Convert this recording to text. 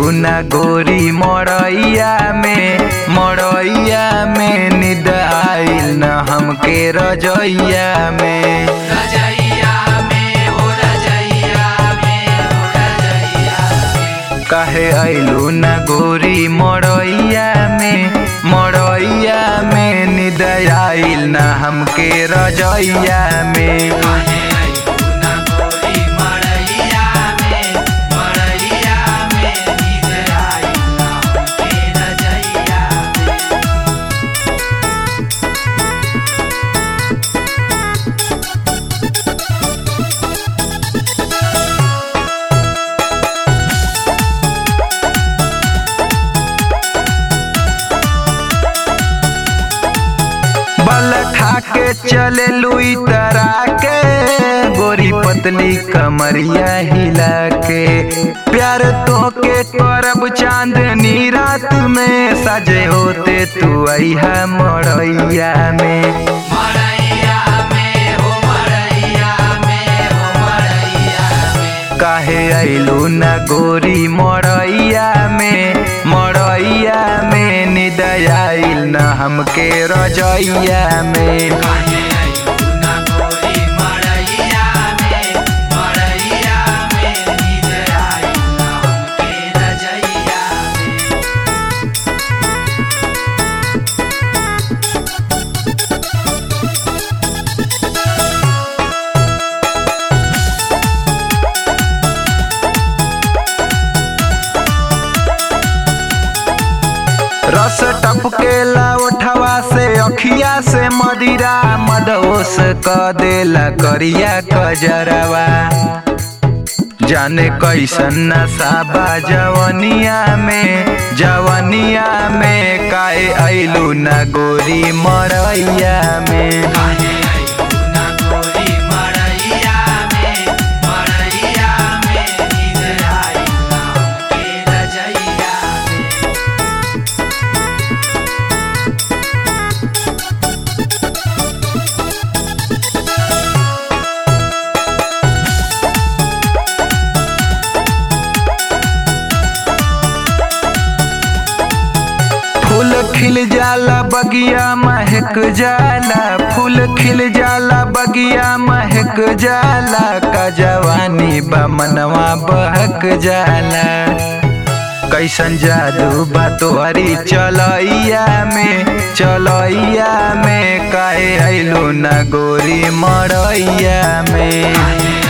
अइलू ना गोरी मड़ैया में मड़ैया में निद आइल न हमके रजैया में रजैया में हो रजैया में हो रजैया में काहे अइलू ना गोरी मड़ैया में मड़ैया में निद आइल न हमके रजैया में काहे अइलू ना गोरी मड़ैया में मड़ैया में नींद आई ना हमके रजैया में बल खा के चले लुई तरा के गोरी पतली कमरिया हिला के प्यार तो के करब चांदनी रात में सजे होते तू अहा मड़ैया में मड़ैया में हो मड़ैया में हो मड़ैया में काहे अइलू न गोरी मड़ैया में मड़ैया में निदयाइल न हमके रजैया में काहे अइलू ना गोरी मड़ैया में मड़ैया में नींद आई ना हमके रजैया में रस टपकेला उठवा से अखिया से मदिरा मदोस क देला करिया कजरवा जाने कैसन नशाबा जवनिया में जवनिया में काहे अइलू न गोरी मरैया में काहे अइलू ना गोरी मड़ैया में मड़ैया में नींद आई ना हमके रजैया में फूल खिल जाला बगिया महक जाला फूल खिल जाला बगिया महक जाला का जवानी बा मनवा बहक जाला कैसन जादू बा तोहरी चलैया में चलैया में काहे अइलू न गोरी मरैया में काहे